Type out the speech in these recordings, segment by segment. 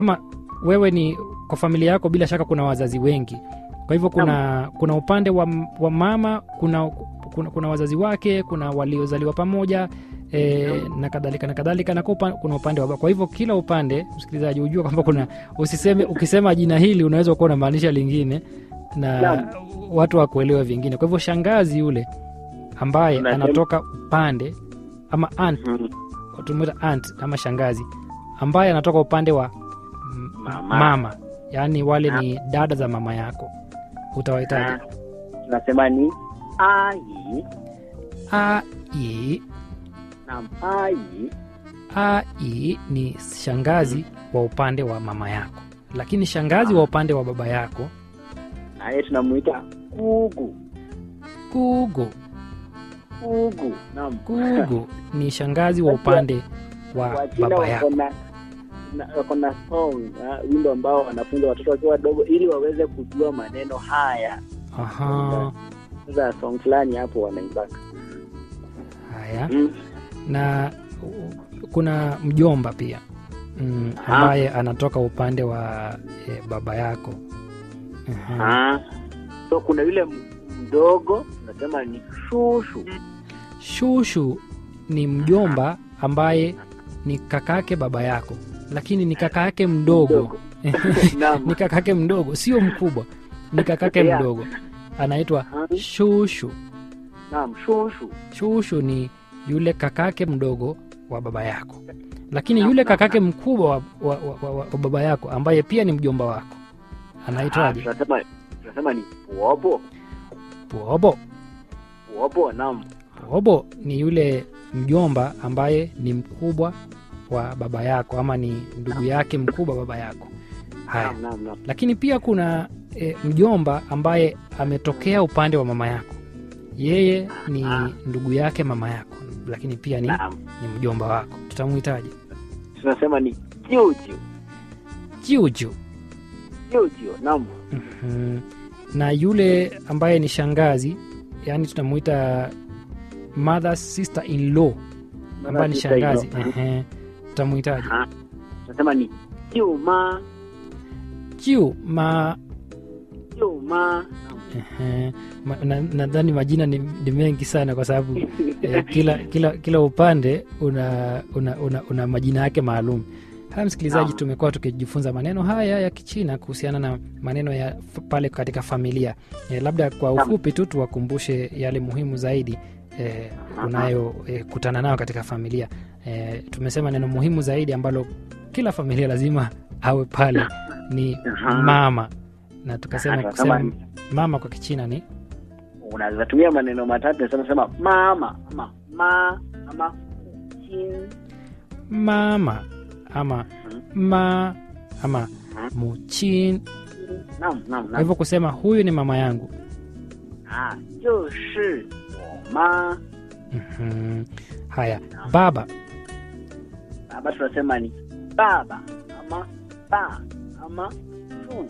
kama wewe ni kwa familia yako bila shaka kuna wazazi wengi kwa hivyo kuna kuna upande wa, wa mama kuna, kuna kuna wazazi wake kuna waliozaliwa pamoja e, na kadhalika na kadhalika na kwa upa- kuna upande wa baba kwa hivyo kila upande msikilizaji hujua kwamba kuna usiseme ukisema jina hili unaweza kuwa unamaanisha lingine na Naam. watu wakuelewa vingine kwa hivyo shangazi yule ambaye Unasema- anatoka upande ama aunt Mhm. tunamuita aunt ama shangazi ambaye anatoka upande wa m- Mama. mama yaani wale ni dada za mama yako utawahitaji tunasema ni ai ai naam ai ai ni shangazi wa upande wa mama yako lakini shangazi wa upande wa baba yako naye tunamuita kugu gugu kugu naam gugu ni shangazi wa upande wa wachina baba wako yako na na- wako na song ah, wimbo ambao wanafunza watoto wakiwa wadogo ili waweze kujua maneno haya aha sasa song fulani hapo wanaimbaka haya mm. na u- kuna mjomba pia mm, Aha. ambaye anatoka upande wa e, baba yako Aha. ah. so kuna yule m- mdogo tunasema ni shushu shushu ni mjomba ambaye ni kakake baba yako lakini ni kakake mdogo Naam. ni kakake mdogo sio mkubwa ni kakake Yeah. mdogo anaitwa Ah, shushu naam shushu shushu ni yule kakake mdogo wa baba yako lakini Naam, yule naam, kakake mkubwa wa, wa, wa, wa, wa baba yako ambaye pia ni mjomba wako Ah, anaitwaje tunasema tunasema ni puobo pobo puobo naam pobo ni yule mjomba ambaye ni mkubwa wa baba yako ama ni ndugu yake mkubwa baba yako haya naam naam naam lakini pia kuna e, mjomba ambaye ametokea upande wa mama yako yeye ni Ah. ndugu yake mama yako lakini pia ni, naam ni mjomba wako tutamuhitaji tunasema ni jiujiu jiuju jiujiu naam Mhm. na yule ambaye ni shangazi yani tunamuita mother sister in law ambaye ni Sister in law. shangazi Ehe. tutamuhitaji Aha. tunasema ni jiuma jiu ma jiuma ehe. Ma- na- nadhani majina ni, ni mengi sana kwa sababu eh, kila kila kila upande una una, una, una majina yake maalum haya msikilizaji Naam. tumekuwa tukijifunza maneno haya ya kichina kuhusiana na maneno ya f- pale katika familia eh, labda kwa Naam. ufupi tu tuwakumbushe yale muhimu zaidi eh, unayokutana eh, nayo katika familia eh, tumesema neno muhimu zaidi ambalo kila familia lazima awe pale ni Aha. mama na tukasema Aha, kusema tunasema mama kwa kichina ni unaweza tumia maneno matatu nasema sema mama ama ma ama chin mama ama ma ama muchin naam naam kwa naam hivyo kusema huyu ni mama yangu ah 就是我妈 Mhm. haya baba baba tunasema ni baba ama ba ama fu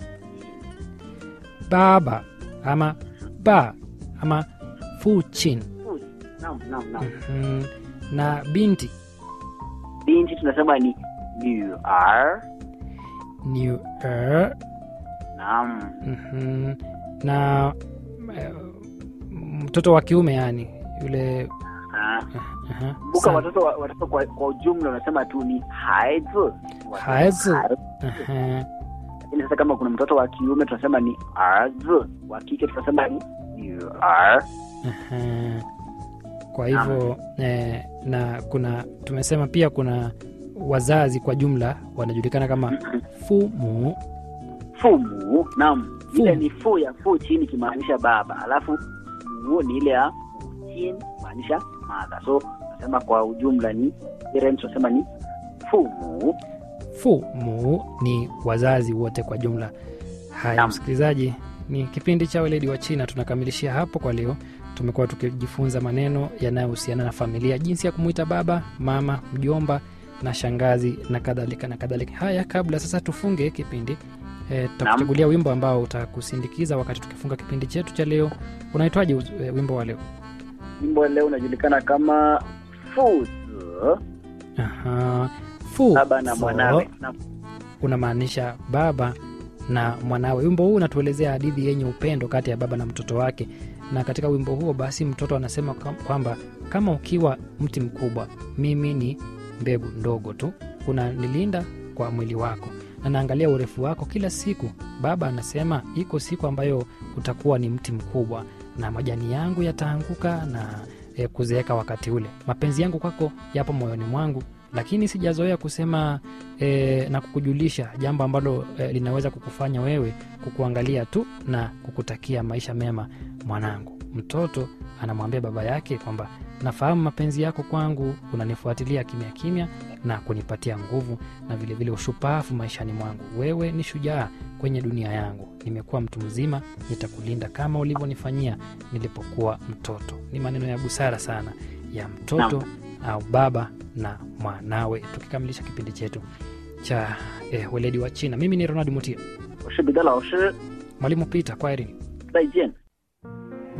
baba ama ba ama fuchin fu naam naam naam Mhm. na binti binti tunasema ni 女儿 ni er, naam mhm. na eh, mtoto wa kiume yani yule ah aha, buka sana. watoto wa- watoto kwa, kwa ujumla unasema tu ni haizi Haizi. Aha. lakini sasa kama kuna mtoto wa kiume tunasema ni arzi wa kike tunasema ni 女儿 Aha. kwa hivyo eh, na kuna tumesema pia kuna wazazi kwa jumla wanajulikana kama fumu 父母 naam ile Fu. ni fu ya fu chini ikimaanisha baba alafu mu ni ile ya chin maanisha mother so tunasema kwa ujumla ni parents tunasema ni 父母 fumu ni wazazi wote kwa jumla haya Naam. msikilizaji ni kipindi cha weledi wa china tunakamilishia hapo kwa leo tumekuwa tukijifunza maneno yanayohusiana na familia jinsi ya kumwita baba mama mjomba na shangazi na kadhalika na kadhalika haya kabla sasa tufunge kipindi e, tutakuchagulia wimbo ambao utakusindikiza wakati tukifunga kipindi chetu cha leo unaitwaje uz- eh, wimbo wa leo wimbo leo unajulikana kama 父子 Aha. Fu, baba na fo, mwanawe Naam. unamaanisha baba na mwanawe. Wimbo huu unatuelezea hadithi yenye upendo kati ya baba na mtoto wake, na katika wimbo huo basi mtoto anasema kam- kwamba kama ukiwa mti mkubwa, mimi ni mbegu ndogo tu, unanilinda kwa mwili wako na naangalia urefu wako kila siku. Baba anasema iko siku ambayo utakuwa ni mti mkubwa na majani yangu yataanguka na e, kuzeeka wakati ule. Mapenzi yangu kwako yapo moyoni mwangu, lakini sijazoea kusema e, na kukujulisha jambo ambalo e, linaweza kukufanya wewe kukuangalia tu na kukutakia maisha mema mwanangu. Mtoto anamwambia baba yake kwamba nafahamu mapenzi yako kwangu, unanifuatilia kimya kimya na kunipatia nguvu na vilevile vile ushupavu maishani mwangu. Wewe ni shujaa kwenye dunia yangu. Nimekuwa mtu mzima, nitakulinda kama ulivyonifanyia nilipokuwa mtoto. Ni maneno ya busara sana ya mtoto au baba na mwanawe. Tukikamilisha kipindi chetu cha eh, weledi wa China, mimi ni Ronald Mutia, 我是彼得老师， mwalimu Peter, kwaherini. 再见。